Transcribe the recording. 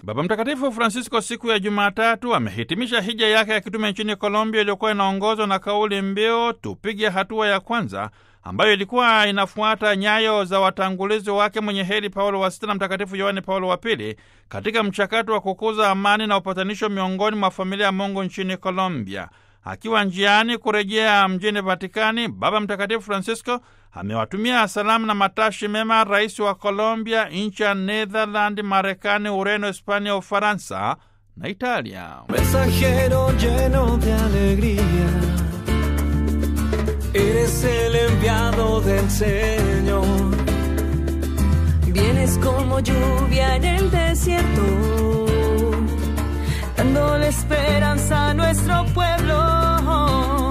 Baba Mtakatifu Francisco siku ya Jumatatu amehitimisha hija yake ya kitume nchini Colombia iliyokuwa inaongozwa na kauli mbiu tupige hatua ya kwanza, ambayo ilikuwa inafuata nyayo za watangulizi wake mwenye heri Paulo wa Sita na Mtakatifu Yohane Paulo wa Pili katika mchakato wa kukuza amani na upatanisho miongoni mwa familia ya Mungu nchini Colombia. Akiwa njiani kurejea mjini Vatikani, Baba Mtakatifu Francisco amewatumia salamu na matashi mema rais wa Colombia, nchi ya Netherland, Marekani, Ureno, Hispania, Ufaransa na Italia. Mensajero lleno de alegría, eres el enviado del Señor. Vienes como lluvia en el desierto, dándole esperanza a nuestro pueblo.